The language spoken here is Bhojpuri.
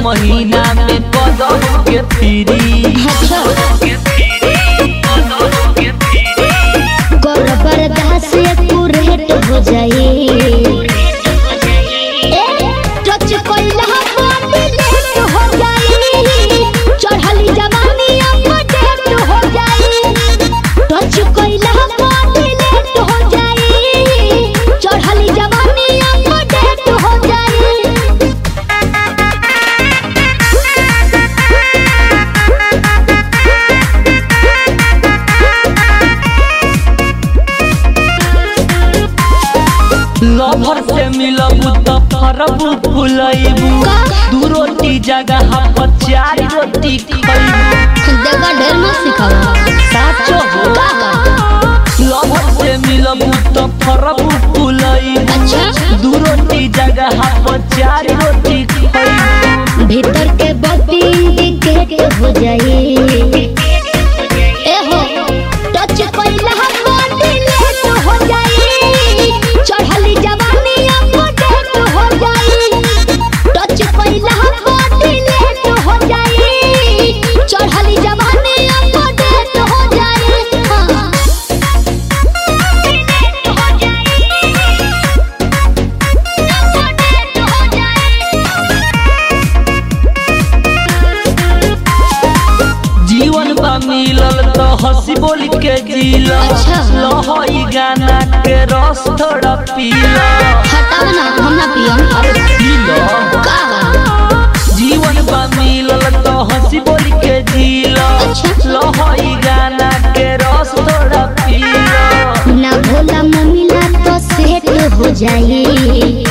महीना में कदम के फिरी अच्छा कर बर्दाश्त कुरेट हो जाए ए, टच कइला बॉडी लेट हो जाए चढ़ली जवानी अपडेट हो जाए टच कइला बॉडी लेट हो जाए चढ़ली जवानी अपडेट हो जाए लभर से मिलबू तो फरबू फुलैबू का? दू रोटी जगह पर चार रोटी खैबू देखा ढेर मत सिखावा साचो हो लभर से मिलबू तो फरबू फुलैबू अच्छा दू रोटी जगह पर चार रोटी खैबू भीतर के बत्ती इंडिकेट हो जाए ए हो टच कइला बॉडी लेट हो जाए चढ़ली जवानी अपडेट हो जाए टच कइला बॉडी लेट हो जाए चढ़ली जवानी अपडेट हो जाए हाँ। अपडेट हो जीवन बा मिलल तो हंसी बोल के जीला अच्छा। लहई गाना के रस थोड़ा पीला हटाओ ना हम ना पियम पीला का जीवन बा मिलल तो हंसी बोल के जीला अच्छा। लहई गाना के रस थोड़ा पीला ना भोला मम्मीला तो सेट हो जाए